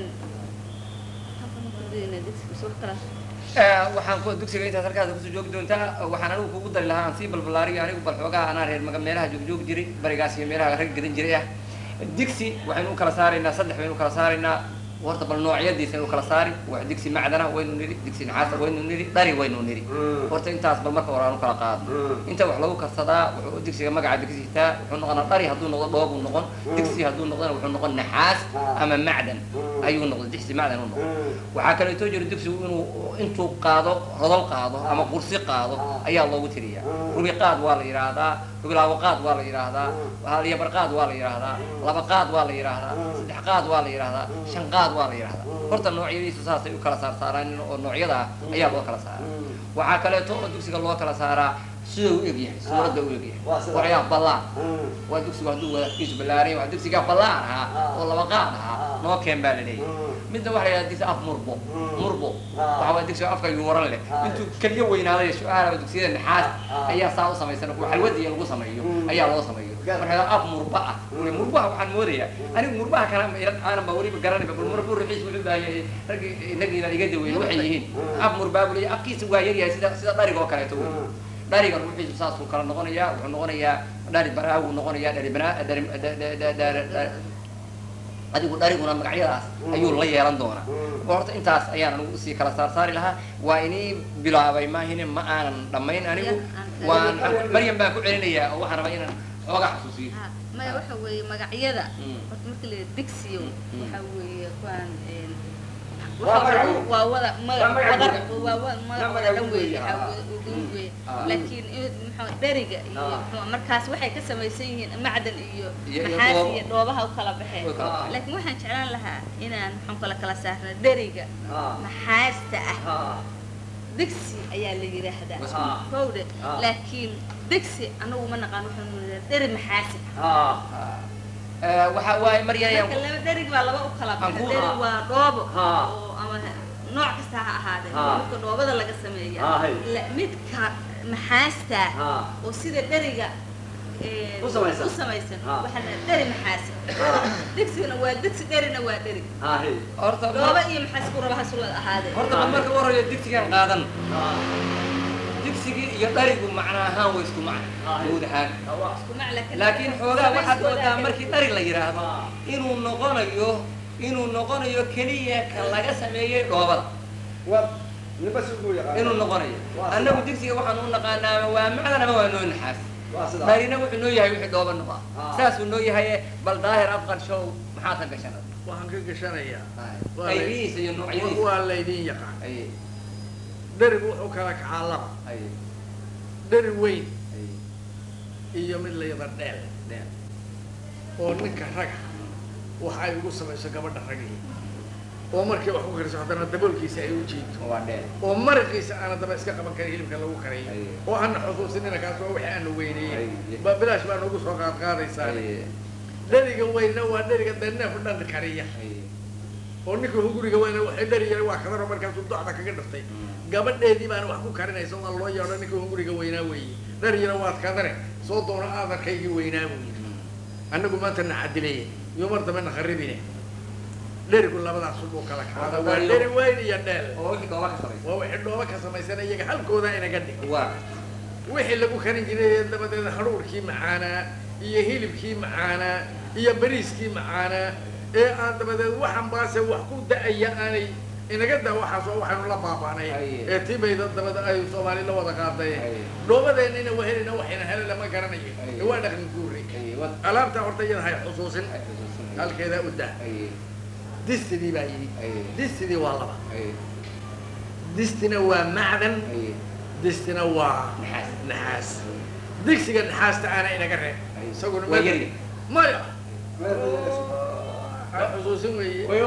halkan ku dayna digsi mise wax kale Eh, waxaan ku dugsiga intaas halkaas kusoo joogi doontaa waxaan anigu kugu dari lahaa aan sii balbalaariyo anigu bal xoogaha anaa reer maga meelaha joogjoogi jiray barigaas iyo meelaha rag gadan jiray ah digsi waxaynu u kala saaraynaa saddex baynu u kala saaraynaa horta bal noocyadiisa inu kala saari wax digsi macdana waynu nidhi digsi naxaasa waynu nidhi dhari waynu nidhi horta intaas bal marka hore aan u kala qaadno inta wax lagu karsadaa wuxuu digsiga magaca digsi hitaa wuxuu noqonaa dhari hadduu noqdo dhoobuu noqon digsi hadduu noqdona wuxuu noqon naxaas ama macdan ayuu noqdo digsi macdan u noqon waxaa kaleeto jiro digsigu inuu intuu qaado rodol qaado ama qursi qaado ayaa loogu tiriyaa rubi qaad waa la yidhaahdaa rubilaawo qaad waa la yidhaahdaa halyabar qaad waa la yidhaahdaa laba qaad waa la yidhaahdaa saddex qaad waa la yidhaahdaa shan qaad waa la yidhaahdaa horta noocyadiisu saasay u kala saarsaaraan oo noocyada ah ayaa loo kala saaraa waxaa kaleeto oo dugsiga loo kala saaraa sida u eg yahay suuradda u eg yahay Waa sida. waxyaa ballaan Mm. waa dugsigu hadduu wadaadkiisu ballaaran waa dugsigaa ballaan ahaa Ah. oo laba qaad ahaa Ah. noo keen baa la leeyahay Mm. midna waxa la yidhaha digsi af murbo Mm. murbo Ah. waxa waa digsiga afka yuuran leh Ah. intuu keliya weynaaday su-aalaba dugsiyada naxaas Ah. ayaa saa u samaysan kuwa xalwadiya lagu sameeyo Mm. ayaa loo sameeyo Gaar. marka af murba ah Mm. murbaha waxaan moodayaa anigu murbaha kale ma ilan aanan ba weliba garanayba bal murbu ruxiis wuxuu baahayay raggii inagiina iga daweeyey waxay yihiin Mm. af murbaa buu leeyahay afkiisa waa yaryahay sida sida dharig oo kaleeto wey Mm. dhariga ruuxiisu saasuu kala noqonayaa wuxuu noqonayaa dhari baraa wuu noqonayaa dhari banaa dhari da- da- da- da- da- adigu dhariguna magacyadaas ayuu la yeelan doonaa Mm. horta intaas ayaan anigu usii kala saarsaari lahaa waa inii bilaabay maahine ma aanan dhammayn anigu waan maryam baan ku celinayaa oo waxaan rabaa inaan xoogaa xasuusiyo Ha, maya waxa weeye magacyada Mm. horta marka la yidhaha digsiyo Mm. waxa weeye kuwaan een, Waa waxa magac weeye weyn. waa wada Waa magac magac wadar weyn. waa wa- magac Waa wada magac dhan weyn, weeye ah. waxa wada ugu weeye Ah. laakiin in- muxuu dheriga iyo Ah. muxuu markaas waxay ka samaysan yihiin macdan iyo Iyo- iyo maxaas dhoobo. iyo dhoobaha u kala baxeen Way kala baxeen. laakiin waxaan jeclaan lahaa inaan muxuu kala kala saarna dheriga Ah. maxaasta ah Ah. digsi ayaa la yidhaahdaa Ah. kowde Ah. laakiin digsi anagu ma naqaan waxaanu yidhaha dheri maxaasi Ah. Eh, waxa waaye maryam marka laba derig baa laba u kala Aan baxa ku- derig waa dhoobo Ha. oo ama nooc kasta ha ahaadee Ha. midka dhoobada laga sameeya Ha, hay. La- midka maxaasta Ha. oo sida dheriga ee, U samaysan. u samaysan Ha. waxaa la dheri maxaasi digsigana waa digsi dherina waa dheri Ah. hey. horta dhoobo iyo maxaas ku raba hasul ahaadee horta bal marka u horeeya digsigan qaadan Ah. digsigii iyo dharigu macna ahaan way isku macna Ah. guud ahaan Ah, waa. isku macla kale. laakiin xoogaa waxaad Samayskooda moodaa kale. markii dhari la yidhaahdo Ah. inuu noqonayo inuu noqonayo keliya ka laga sameeyey dhoobada Waa. Ninba si uu yaqaan. inuu noqonayo Waa sida. annagu digsiga waxaan u naqaanaa waa macdan ama waa noo naxaas Waa sida. dharina wuxuu noo yahay wixii dhooba noqaa Ah. saasuu noo yahay bal daahir afqar show maxaad ka gashan waxaan ka gashanayaa Waa la- qaybihiisa iyo noocyadiisa waa laydin yaqaan aye dherigu wuxuu kala kacaa laba aye dheri weyn aye iyo mid layada dheel dheer oo ninka raga waxa ay ugu samayso gabadha ragii oo markay wax ku kariso haddana daboolkiisa ay u jiito waa dheer oo maraqiisa aana daba iska qaban karin hilibka lagu karayo Aye. oo aana xusuusinina kaas waa wixii aanu weyneeyey Aye. ba bilaash baa nagu soo qaad qaadaysaa aye dheriga weynna waa dheriga daneef dhan kariya aye oo ninka hunguriga weyna waxay dheriyeen waa kadaro markaasuu docda kaga dhiftay gabadheedii baana wax ku karinaysa waa loo yeedho ninka hunguriga weynaa weeye dheriyana waad kadare soo doono aadarkaygii weynaa buu yidhi annagu maanta na cadileeye iyo mar dambe na kharibine dherigu labadaas buu kala kaada waa Dheriyo. dheri weyn iyo dheel oo wixii dhooba ka samaysa waa wixii dhooba ka samaysan iyaga halkooda inaga dhig waa wixii lagu karin jiray dabadeed haruurkii macaanaa iyo hilibkii macaanaa iyo bariiskii macaanaa ee aan dabadeed waxan baase wax ku da-aya aanay inaga daa waxaas oo waxaynu la baabaanay Aye. ee tibayda dabada ay soomaali la wada qaaday Aye. dhoobadeenina wahelina waxayna hele lama garanayo Aye. ee waa dhaqan guuri aye wad alaabta horta iyada hay xusuusin ay xusuusan halkeeda u dah aye distidii baa yidhi aye distidii waa laba aye distina waa macdan aye distina waa naxaas naxaas digsiga naxaasta aana inaga reeb Aye. isaguna Waa ma- yar yar. maya Meel baa laga soo- ha xusuusin weeye way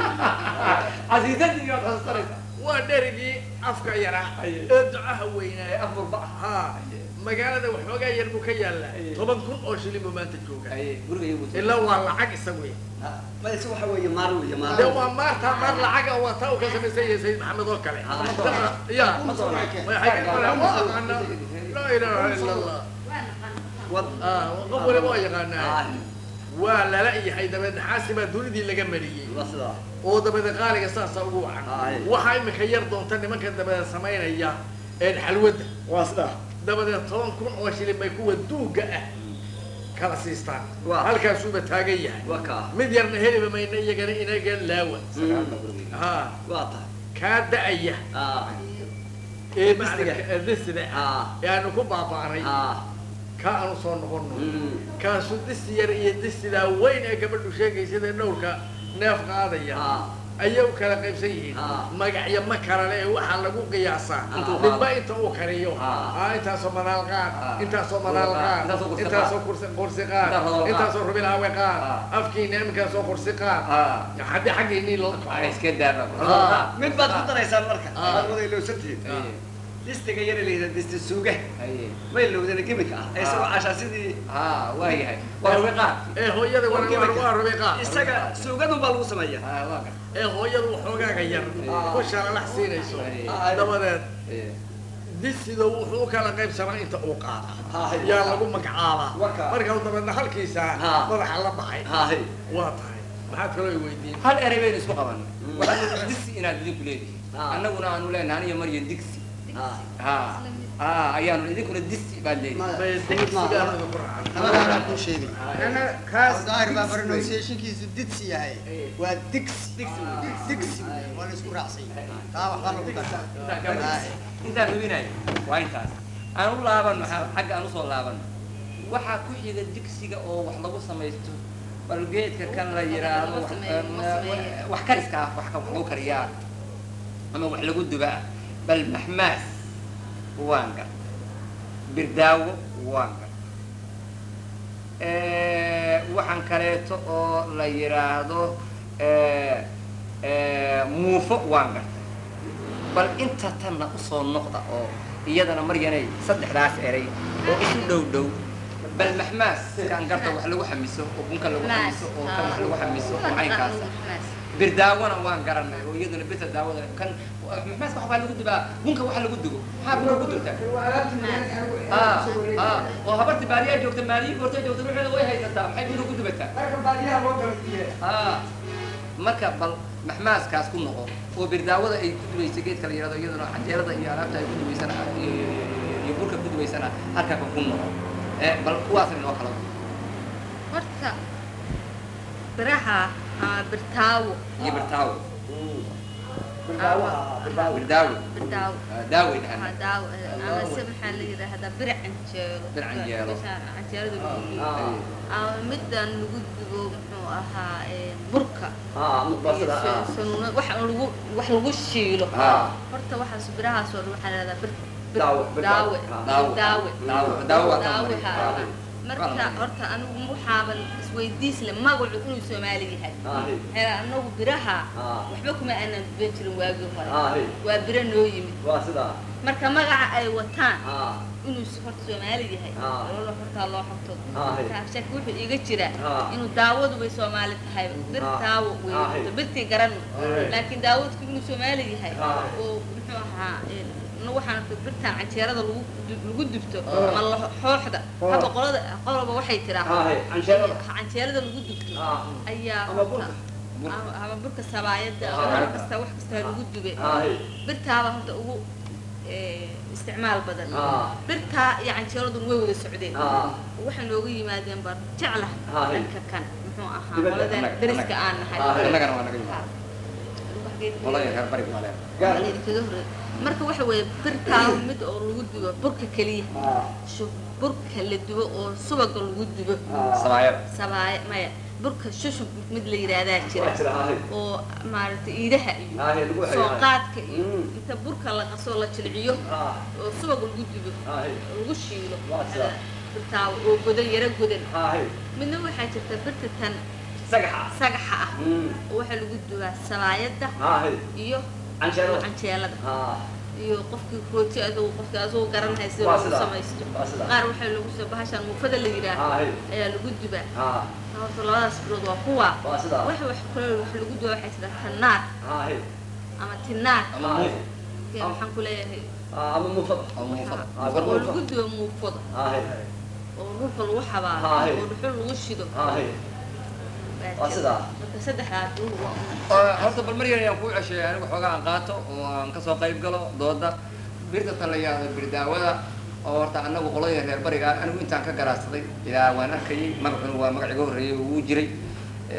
casiisadii waad xasuusanaysaa waa dherigii afka yaraa Aye. ee ducaha weynaa af murba ha magaalada waxoogaa yar buu ka yaallaa Aye. toban kun oo shilin buu maanta jooga aye guriga iyagu ilaa waa lacag isagu ya Ah, ma ise waxa weeye maar weeye maar. dee waa maarta maar lacaga waa taa uu ka samaysan yahay sayid maxamed oo kale ya Ma soo Ma arkeen. xagee kale waa aqaana laa ilaaha ila allah Wad. ah qof waliba waa yaqaanaa Ah. waa lala yahay dabeed naxaasi baa dunidii laga mariyey Waa sida. oo dabeed qaaliga saasa ugu wacan Aye. waxaa imika yar doonta nimanka dabeed samaynaya een xalwadda Waa sida. dabadeed toban kun oo shilin bay kuwa duugga ah kala siistaan Waa. halkaasuuba taagan yahay Waa kaa. mid yarna heliba mayna iyagana inaga laawa Mm. ha Waa tahay. kaa da-aya Ah. ee Distiga. macnaa disida ah Ah. ee aanu ku baaba'nay Ah. kaa aanu soo noqono Mm. kaasu disi yar iyo disidaa weyn ee gabadhu sheegaysada dhowrka neef qaadaya Ah. ayay u kala qaybsan yihiin Ah. magacyo ma kala le ee waxaa lagu qiyaasaa Intuu ninba qaado. inta uu kariyo Ah. ah intaasoo manaal qaad Ah. intaasoo manaal qaad Intaasoo kursi intaasoo qaad. kursi kursi qaad Intaasoo qaad. intaasoo rubilaawe qaad Ah. afkiina iminkaasoo kursi qaad ah haddii xaggiinii loo ay iska daaba Ah. Mid baad ku daraysaan marka. Ah. Aad wada ilowsan tihiin. aye distiga yara la yidhahda disti suuga haye may lowdana gemika ah ee isagoo Ah. cashaa sidii ha waa yahay waa rubi qaar ee hooyada waa waa waa rabiiqaa isaga suugadun baa lagu sameeya ha waa gar ee hooyadu waxoogaaga yar Ah. ku shalalax siinayso Ah. dabadeed haye disido wuxuu u kala qaybsamaa inta uu qaada Ah. yaa lagu magacaabaa Waka. marka dabeedna halkiisa Ah. madaxa la baxay haahay waa tahay maxaad kaloo i weydiin hal erey baynu isku qabanay waxaanu digsi inaad idinku leedihiin Ah. annaguna aanu leenahay aniyo maryan digsi Ah. ha ha ayaanu idinkuna disi baad leedihiin bay digsigaan idinku raacay labadaanaa kuu sheegay Ana kaas daahir baa pronunciationkiisu didsi yahay waa digsi Digsi. digsi waa la isku raacsan yahay taa waxba lagu Intaan ka daraa wada- intaan hubinayo waa intaas aan u laabano xagga aan usoo laabano waxaa ku xiga digsiga oo wax lagu samaysto bal geedka kan la yidhaahdo Lagu wax- sameeyo, em, lagu sameeyo. wax kariska ah wax ka- wax lagu kariyaa ama wax lagu dubaa bal maxmaas waan gar birdaawo waan gar waxaan kaleeto oo la yidhaahdo eh, eh, muufo waan gartay bal inta tanna usoo noqda oo iyadana maryanay saddexdaas eray oo isu dhow dhow bal maxmaas kan garta wax lagu xamiso oo bunka lagu xamiso oo kan wax lagu xamiso oo caynkaasa birdaawona waan garanay oo iyaduna birta daawada kan maxmaaska waxbaa lagu dubaa bunka waxa lagu dugo maxaa bunka ku dubtaa ah ah oo habarti baariyaa joogta maaliyi goortay joogta ruuxeeda way haysataa maxay bunka ku dubataa ah marka bal maxmaaskaas ku noqo oo birdaawada ay ku dubaysa geedka la yihahdo iyaduna canjeelada iyo alaabta ay ku dubaysana iyo iyo burka ku dubaysana halkaa ku noqo ee bal kuwaas inoo kala horta biraha ama birtaawo iyo birtaawo birdaawaha birdaawo birdaawo birdaawo Ah, daaway Waxaa dhahan daawo ama se maxaa la yidhaahdaa bir canjeelo Bir canjeelo. Meeshaan canjeelada lagu dubo Ah. ama midaan lagu dubo muxuu ahaa ee, burka ah mudbasada iyo ah sanuuna wax lagu wax lagu shiilo Ah. horta waxaas birahaas oo dhan waxaa la yidhahdaa bir bir Daawo, bir daawe daawo. Daawo. daawe Daawo. Daawo waa kan daawe mari. haa. Ah. marka horta anigu waxaaban isweydiis le magacu inuu soomaali yahay Ahi. hela anagu biraha Ah. waxba kuma aanan duban jirin waagii hore Ahi. waa biro noo yimid waa sidaa marka magaca ay wataan ah inuu s- horta soomaali yahay Ah. loola hortaa loo xogto Ahi. shaki wuxuu iga jira Ah. inuu daawadu bay soomaali tahay bir Ah. daawo Ahi. wey birtii garan Ahi. laakiin daawadku inuu soomaali yahay Ah. oo muxuu ahaa een, na waxaan arkay birtaan canjeerada lagu du- lagu dubto Ah. ama la- xooxda Ah. hadda qolada qolaba waxay tiraa Ahi, canjeerada. canjeerada lagu dubto Ah. ayaa Ama horta- burka. ama ama burka sabaayada Ah. ama wax kasta wax kasta lagu dube Ahi. birtaaba horta ugu eh, isticmaal badan Ah. birtaa iyo canjeeradun way wada socdeen Ah. waxay nooga yimaadeen baan jecla Ah. dhanka kan muxuu ahaa Dibadda, qoladan annaga- dariska annaga. aan nahay Ah. annagana waa naga yimid Waxgeed- qolada reer bariga waa leer Gaar. Waa laydinkaga horreeyay. marka waxa weeye birtaa mid oo lagu dubo burka keliya ah Shub- burka la dubo oo subaga lagu dubo Ah. sabaayada sabaaye maya burka shushub mid la yidhaahdaa jira waa jira ahi oo maaragtay iidaha iyo Ahi, lagu xeeyo, soo ahi. qaadka iyo Mm. inta burka la qaso la jilciyo ah oo subag lagu dubo Ahi. lagu shiilo Waa sida. birtaa oo godan yaro godan ahi midna waxaa jirta birta tan sagaxa sagaxa ah mm oo waxaa lagu dubaa sabaayadda ahi iyo canjeerada canjeelada ah iyo qofkii rooti adugu qofkii adugu garanaya sida Waa lagu sidaa. samaysto Waa sidaa. qaar waxaa lagu soo bahashaan muufada la yidhaah Ahi. ayaa lagu dubaa ah horta labadaas bilood waa kuwa waa sidaa wax wax kale wax lagu dubaa waxaa jira tanaar ahi ama tinaar ama ahi muufo Kee waxaan ku leeyahay ah ama mufad ama muufada Ah, oo muufada. lagu dubo muufada ahi oo dhulka lagu xabaalo Ahi. oo dhuxul lagu shido ahi baa Waa jira. sidaa. marka saddexdaas dhul waa oo horta bal mar yar ayaan kuu cesheeyay anigu xoogaa aan qaato oo aan kasoo qayb galo dooda birta tan la yihahdo birdaawada oo horta anagu qolada reer bariga anigu intaan ka garaadsaday ilaa waan arkayay magacuna waa magac iga horreeyay oo uu jiray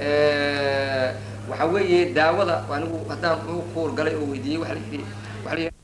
waxa weeye daawada anigu haddaan u kuur galay oo weydiiyey waxa la yidhi waxa la yidhi